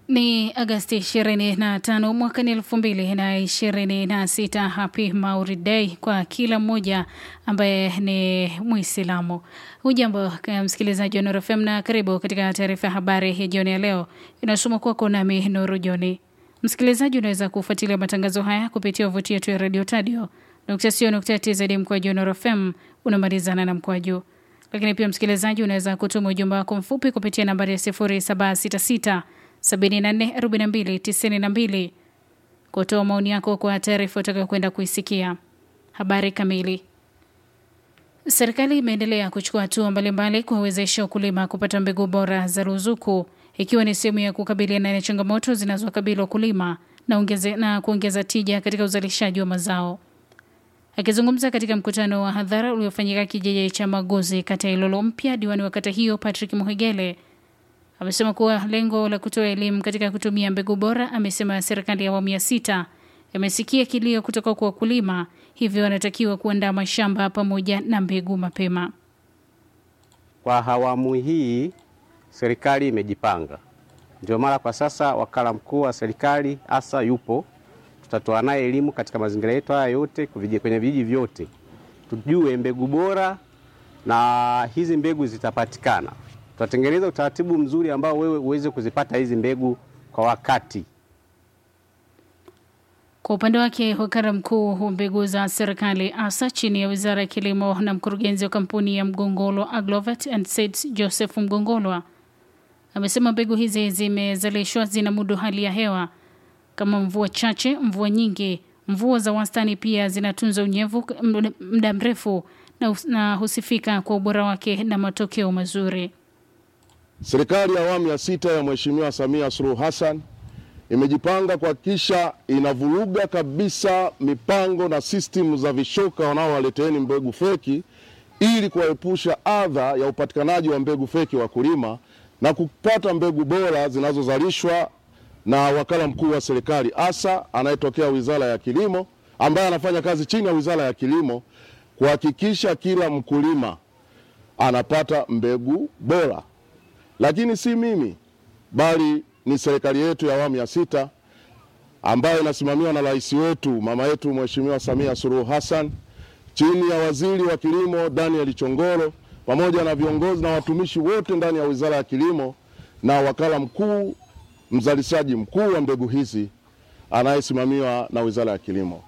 Ni Agasti 25 mwaka ni 2026. Happy Maulid Day kwa kila mmoja ambaye ni Muislamu. Hujambo msikilizaji wa Nuru FM na karibu katika taarifa ya habari ya jioni ya leo, inasoma kwako nami Nuru Joni. Msikilizaji, unaweza kufuatilia matangazo haya kupitia wavuti yetu ya Radio Tadio tz mkwaju Nuru FM unamalizana na mkwaju lakini pia msikilizaji, unaweza kutuma ujumbe wako mfupi kupitia nambari ya 0766 744292 kutoa maoni yako kwa taarifa utakayokwenda kuisikia. Habari kamili. Serikali imeendelea kuchukua hatua mbalimbali kuwawezesha wakulima kupata mbegu bora za ruzuku, ikiwa ni sehemu ya kukabiliana na changamoto zinazowakabili wakulima na, ongeze, na kuongeza tija katika uzalishaji wa mazao. Akizungumza katika mkutano wa hadhara uliofanyika kijiji cha Magozi, kata ya Ilolo Mpya, diwani wa kata hiyo Patrick Muhegele amesema kuwa lengo la kutoa elimu katika kutumia mbegu bora. Amesema serikali ya awamu ya sita imesikia kilio kutoka kwa wakulima, hivyo wanatakiwa kuandaa mashamba pamoja na mbegu mapema. Kwa awamu hii serikali imejipanga, ndio mara kwa sasa wakala mkuu wa serikali hasa yupo tutatoa naye elimu katika mazingira yetu haya yote kwenye vijiji vyote, tujue mbegu bora na hizi mbegu zitapatikana. Tutatengeneza utaratibu mzuri ambao wewe uweze kuzipata hizi mbegu kwa wakati. Kwa upande wake, wakala mkuu wa mbegu za serikali ASA chini ya wizara ya kilimo na mkurugenzi wa kampuni ya Mgongolwa Agrovet and Seeds Joseph Mgongolwa amesema mbegu hizi zimezalishwa zina mudu hali ya hewa kama mvua chache, mvua nyingi, mvua za wastani, pia zinatunza unyevu muda mrefu na, na husifika kwa ubora wake na matokeo mazuri. Serikali ya awamu ya sita ya Mheshimiwa Samia Suluhu Hassan imejipanga kuhakikisha inavuruga kabisa mipango na sistimu za vishoka wanaowaleteeni mbegu feki ili kuwaepusha adha ya upatikanaji wa mbegu feki wakulima na kupata mbegu bora zinazozalishwa na wakala mkuu wa serikali ASA anayetokea Wizara ya Kilimo ambaye anafanya kazi chini ya Wizara ya Kilimo kuhakikisha kila mkulima anapata mbegu bora. Lakini si mimi bali ni serikali yetu ya awamu ya sita ambayo inasimamiwa na rais wetu mama yetu Mheshimiwa Samia Suluhu Hassan chini ya Waziri wa Kilimo Daniel Chongolo pamoja na viongozi na watumishi wote ndani ya Wizara ya Kilimo na wakala mkuu mzalishaji mkuu wa mbegu hizi anayesimamiwa na Wizara ya Kilimo.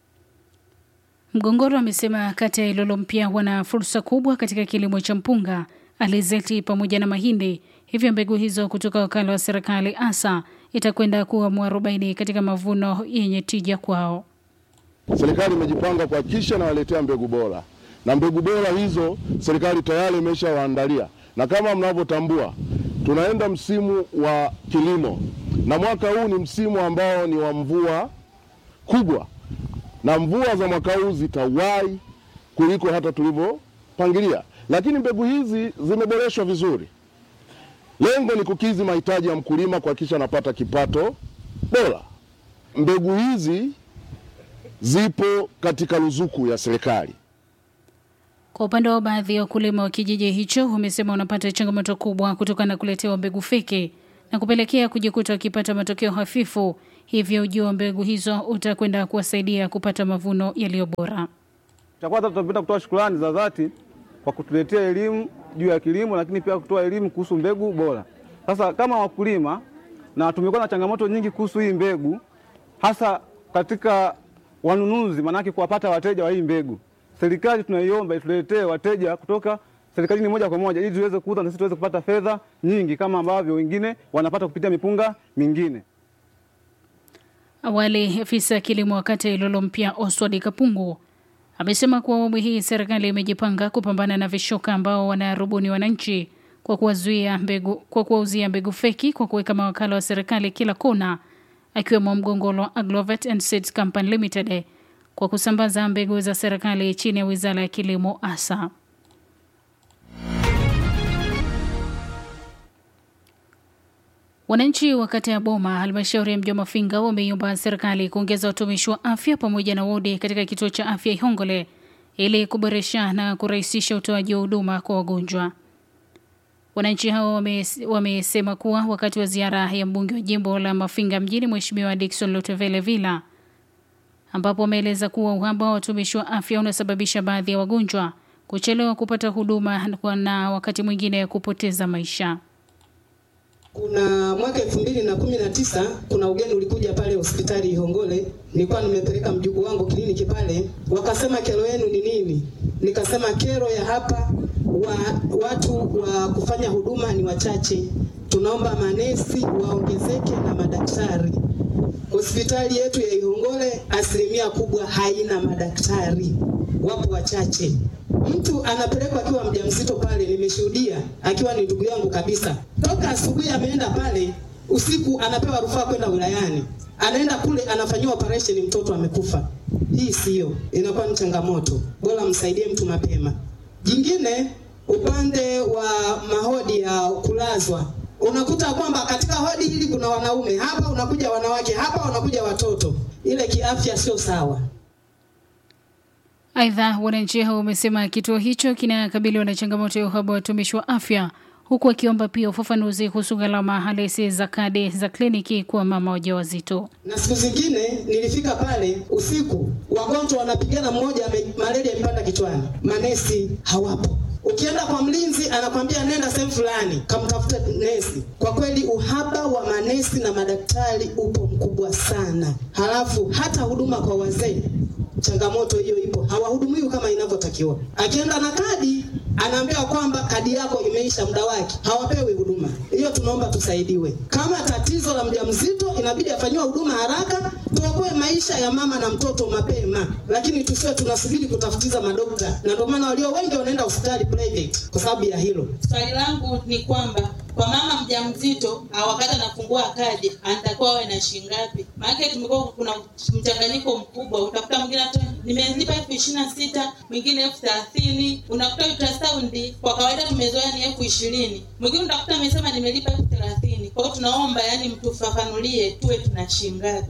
Mgongoro amesema kata ya Ilolo Mpya wana fursa kubwa katika kilimo cha mpunga, alizeti pamoja na mahindi, hivyo mbegu hizo kutoka wakala wa serikali ASA itakwenda kuwa mwarobaini katika mavuno yenye tija kwao. Serikali imejipanga kuhakikisha inawaletea mbegu bora, na mbegu bora hizo serikali tayari imeshawaandalia, na kama mnavyotambua tunaenda msimu wa kilimo na mwaka huu ni msimu ambao ni wa mvua kubwa, na mvua za mwaka huu zitawahi kuliko hata tulivyopangilia, lakini mbegu hizi zimeboreshwa vizuri. Lengo ni kukidhi mahitaji ya mkulima, kuhakikisha anapata kipato bora. Mbegu hizi zipo katika ruzuku ya serikali. Kwa upande wa baadhi ya wakulima wa kijiji hicho wamesema wanapata changamoto kubwa kutokana na kuletewa mbegu feki na kupelekea kujikuta wakipata matokeo hafifu, hivyo ujio wa mbegu hizo utakwenda kuwasaidia kupata mavuno yaliyo bora. Cha kwanza tutapenda kutoa shukrani za dhati kwa kutuletea elimu juu ya kilimo, lakini pia kutoa elimu kuhusu mbegu bora. Sasa kama wakulima, na tumekuwa na changamoto nyingi kuhusu hii mbegu, hasa katika wanunuzi, maanake kuwapata wateja wa hii mbegu serikali tunaiomba ituletee wateja kutoka serikalini moja kwa moja ili tuweze kuuza na sisi tuweze kupata fedha nyingi kama ambavyo wengine wanapata kupitia mipunga mingine. Awali, afisa ya kilimo wa kata ya Ilolo Mpya Oswald Kapungu amesema kuwa awamu hii serikali imejipanga kupambana na vishoka ambao wanarubuni wananchi kwa kuwazuia mbegu, kwa kuwauzia mbegu feki kwa kuweka mawakala wa serikali kila kona, akiwemo Mgongolwa Agrovet and Seeds Company Limited kwa kusambaza mbegu za serikali chini ya Wizara ya Kilimo ASA. Wananchi wa kata ya Boma, halmashauri ya mji wa Mafinga, wameiomba serikali kuongeza utumishi wa afya pamoja na wodi katika kituo cha afya Ihongole ili kuboresha na kurahisisha utoaji wa huduma kwa wagonjwa. Wananchi hao wame- wamesema kuwa wakati wa ziara ya mbunge wa jimbo la Mafinga mjini Mheshimiwa Dickson Lutevele Villa ambapo wameeleza kuwa uhaba wa watumishi wa afya unasababisha baadhi ya wagonjwa kuchelewa kupata huduma na wakati mwingine kupoteza maisha. Kuna mwaka elfu mbili na kumi na tisa kuna ugeni ulikuja pale hospitali Ihongole, nilikuwa nimepeleka mjukuu wangu kliniki pale, wakasema kero yenu ni nini? Nikasema kero ya hapa wa, watu wa kufanya huduma ni wachache, tunaomba manesi waongezeke na madaktari. Hospitali yetu ya Ihongole asilimia kubwa haina madaktari, wapo wachache. Mtu anapelekwa akiwa mjamzito pale, nimeshuhudia akiwa ni ndugu yangu kabisa. Toka asubuhi ameenda pale, usiku anapewa rufaa kwenda wilayani, anaenda kule anafanyiwa operation, mtoto amekufa. Hii sio, inakuwa ni changamoto. Bora msaidie mtu mapema. Jingine, upande wa mahodi ya kulazwa unakuta kwamba katika hodi hili kuna wanaume hapa, unakuja wanawake hapa, wanakuja watoto. Ile kiafya sio sawa. Aidha, wananchi hao wamesema kituo hicho kinakabiliwa na changamoto ya uhaba wa watumishi wa afya, huku wakiomba pia ufafanuzi kuhusu gharama halisi za kadi za kliniki kwa mama wajawazito. Na siku zingine nilifika pale usiku, wagonjwa wanapigana, mmoja ame- malaria imepanda kichwani, manesi hawapo. Ukienda kwa mlinzi anakwambia nenda sehemu fulani kamtafuta nesi. Kwa kweli uhaba wa manesi na madaktari upo mkubwa sana. Halafu hata huduma kwa wazee, changamoto hiyo ipo, hawahudumiwi kama inavyotakiwa. Akienda na kadi anaambiwa kwamba kadi yako imeisha muda wake, hawapewi huduma hiyo. Tunaomba tusaidiwe. Kama tatizo la mjamzito inabidi afanyiwe huduma haraka, tuokoe maisha ya mama na mtoto mapema, lakini tusiwe tunasubiri kutafutiza madokta, na ndio maana walio wengi wanaenda hospitali private kwa sababu ya hilo. Swali langu ni kwamba kwa mama mjamzito au wakati anafungua kadi anatakiwa awe na shilingi ngapi? Maana tumekuwa kuna mchanganyiko mkubwa, utakuta mwingine hata nimelipa elfu ishirini na sita mwingine elfu thelathini Unakuta ultrasound kwa kawaida tumezoea ni elfu ishirini mwingine utakuta amesema nimelipa elfu thelathini Kwa hiyo tunaomba yani mtufafanulie tuwe tuna shilingi ngapi?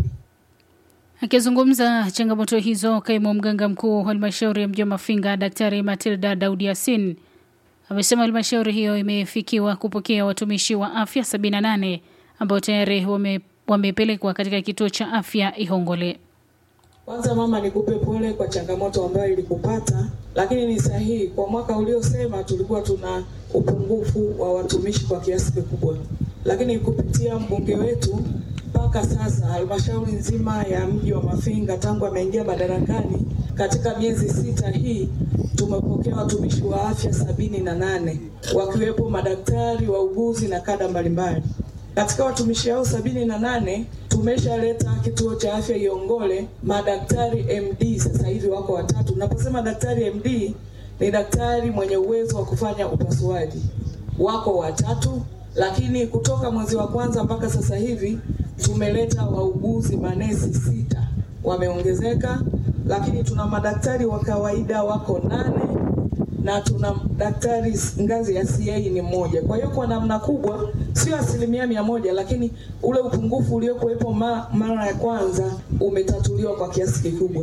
Akizungumza changamoto hizo, kaimu mganga mkuu wa halmashauri ya mji wa Mafinga, Daktari Matilda Daudi Yasin amesema halmashauri hiyo imefikiwa kupokea watumishi wa afya 78 ambao tayari wame, wamepelekwa katika kituo cha afya Ihongole. Kwanza mama, nikupe pole kwa changamoto ambayo ilikupata, lakini ni sahihi. Kwa mwaka uliosema tulikuwa tuna upungufu wa watumishi kwa kiasi kikubwa, lakini kupitia mbunge wetu mpaka sasa halmashauri nzima ya mji wa Mafinga tangu ameingia madarakani, katika miezi sita hii tumepokea watumishi wa afya sabini na nane wakiwepo madaktari, wauguzi na kada mbalimbali. Katika watumishi hao sabini na nane tumeshaleta kituo cha afya Iongole madaktari MD, sasa hivi wako watatu. Naposema daktari MD ni daktari mwenye uwezo wa kufanya upasuaji, wako watatu, lakini kutoka mwezi wa kwanza mpaka sasa hivi tumeleta wauguzi manesi sita, wameongezeka, lakini tuna madaktari wa kawaida wako nane na tuna daktari ngazi ya CA ni mmoja. Kwa hiyo kwa namna kubwa, sio asilimia mia moja, lakini ule upungufu uliokuwepo ma, mara ya kwanza umetatuliwa kwa kiasi kikubwa.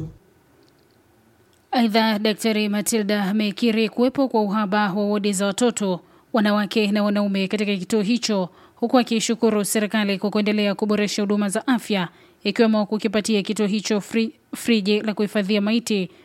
Aidha, Daktari Matilda amekiri kuwepo kwa uhaba wa wodi za watoto, wanawake na wanaume katika kituo hicho, huku akiishukuru serikali kwa kuendelea kuboresha huduma za afya ikiwemo kukipatia kituo hicho fri, friji la kuhifadhia maiti